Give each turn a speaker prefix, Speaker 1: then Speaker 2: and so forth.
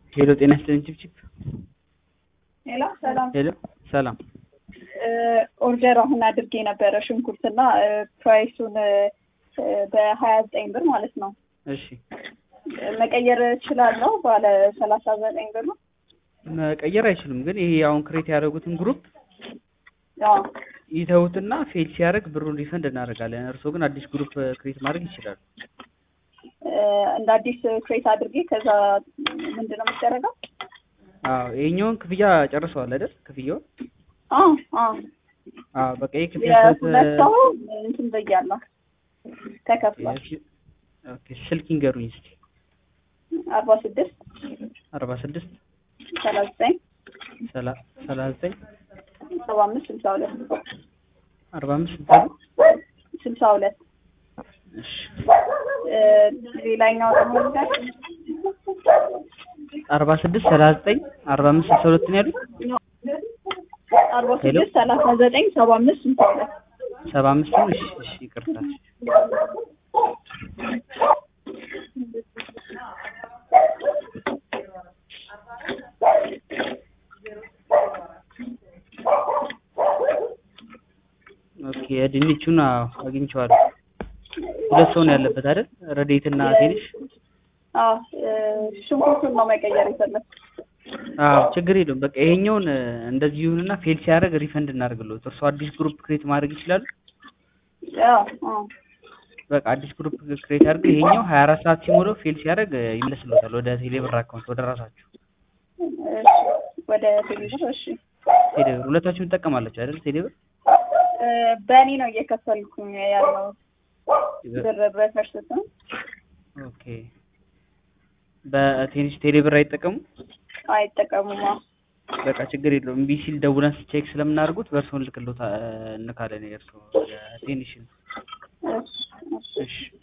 Speaker 1: ሄሎ ጤና ይስጥልኝ ችብችብ
Speaker 2: ሄሎ ሰላም
Speaker 1: ሄሎ ሰላም
Speaker 2: ኦርደር አሁን አድርጌ ነበረ ሽንኩርትና ፕራይሱን በሀያ ዘጠኝ ብር ማለት ነው።
Speaker 1: እሺ
Speaker 2: መቀየር እችላለሁ ባለ ሰላሳ ዘጠኝ ብር ነው።
Speaker 1: መቀየር አይችሉም ግን ይሄ አሁን ክሬት ያደረጉትን ግሩፕ
Speaker 2: አዎ
Speaker 1: ይተውትና ፌል ሲያደርግ ብሩን ሪፈንድ እናደርጋለን። እርስዎ ግን አዲስ ግሩፕ ክሬት ማድረግ ይችላሉ።
Speaker 2: እንደ አዲስ ክሬት አድርጌ ከዛ ምንድን ነው የሚደረገው?
Speaker 1: አዎ ይሄኛውን ክፍያ ጨርሰዋል አይደል? ክፍያውን
Speaker 2: አዎ አዎ
Speaker 1: አዎ በቃ ይሄ ክፍያ
Speaker 2: የሁለት ሰው እንትን ብያለሁ ተከፍሏል።
Speaker 1: ኦኬ ስልክ ይንገሩኝ እስኪ
Speaker 2: አርባ ስድስት
Speaker 1: አርባ ስድስት
Speaker 2: ሰላሳ ዘጠኝ
Speaker 1: ሰላሳ ዘጠኝ
Speaker 2: ሰባ አምስት ስልሳ ሁለት
Speaker 1: አርባ አምስት ስልሳ
Speaker 2: ስልሳ ሁለት
Speaker 1: እሺ
Speaker 2: ሌላኛው ደግሞ ነገር
Speaker 1: አርባ ስድስት ሰላሳ ዘጠኝ አርባ አምስት ስልሳ ሁለት ነው ያሉት
Speaker 2: አርባ ስድስት ሰላሳ ዘጠኝ ሰባ አምስት ስልሳ ሁለት
Speaker 1: ሰባ አምስት ነው እሺ እሺ ይቅርታ ኦኬ ድንቹን አዎ አግኝቼዋለሁ ሁለት ሰው ነው ያለበት አይደል ረዴትና ትንሽ
Speaker 2: አዎ ሽንኩርቱን ነው መቀየር የፈለግኩት
Speaker 1: አዎ ችግር የለውም በቃ ይሄኛውን እንደዚህ ይሁንና ፌል ሲያደርግ ሪፈንድ እናደርግልዎት እርስዎ አዲስ ግሩፕ ክሬት ማድረግ ይችላሉ
Speaker 2: አዎ አዎ
Speaker 1: በቃ አዲስ ግሩፕ ክሬት አድርገው ይሄኛው ሀያ አራት ሰዓት ሲሞላው ፌል ሲያደርግ ይመለስልዎታል ወደ ቴሌብር አካውንት ወደ ራሳችሁ
Speaker 2: እሺ ወደ ቴሌብር እሺ
Speaker 1: ቴሌብር ሁለታችሁም ትጠቀማላችሁ አይደል ቴሌብር
Speaker 2: በእኔ ነው እየከፈልኩኝ ያለው ብር በፈርስት ነው
Speaker 1: ኦኬ በቴኒስ ቴሌብር አይጠቀሙ
Speaker 2: አይጠቀሙማ
Speaker 1: በቃ ችግር የለውም እምቢ ሲል ደውለን ቼክ ስለምናደርጉት በእርስዎ እንልክልዎት እንካለን የእርስዎ የቴኒሽን
Speaker 2: እሺ እሺ
Speaker 1: እሺ